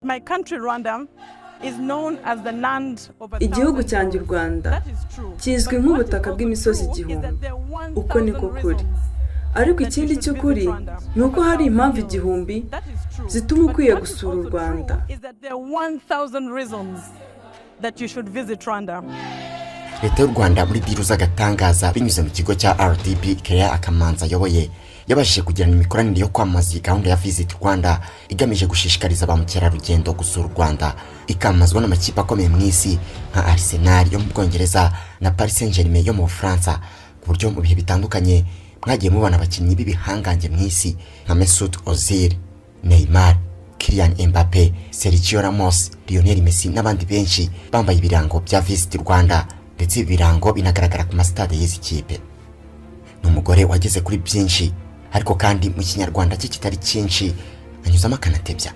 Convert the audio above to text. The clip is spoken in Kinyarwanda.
My country, Rwanda, is known as the land of a igihugu thousand cyanjye u hills. rwanda That is true. kizwi But what is nk'ubutaka also bw'imisozi true is igihumbi. that there are one Uko ni ko thousand kuri. reasons. ariko ikindi cy'ukuri ni uko hari impamvu igihumbi That is true. zituma But ukwiye what is gusura u also rwanda true is that there are 1,000 reasons that you should visit Rwanda. leta y'u rwanda muri biru z'agatangaza binyuze mu kigo cya rdb keya akamanza ayoboye yabashije kugirana imikoranire yo kwamamaza iyi gahunda ya visit rwanda igamije gushishikariza ba mukerarugendo gusura u rwanda ikamamazwa n'amakipe akomeye mu isi nka arsenal yo mu bwongereza na paris saint germain yo mu bufaransa ku buryo mu bihe bitandukanye mwagiye mubona abakinnyi b'ibihangange mu isi nka mesut ozil neymar Kylian Mbappe, Sergio Ramos, Lionel Messi n'abandi benshi bambaye ibirango bya Visit Rwanda ndetse ibi birango binagaragara ku masitade y'izi kipe. Ni umugore wageze kuri byinshi ariko kandi mu kinyarwanda cye kitari cyinshi anyuzamo akanatebya.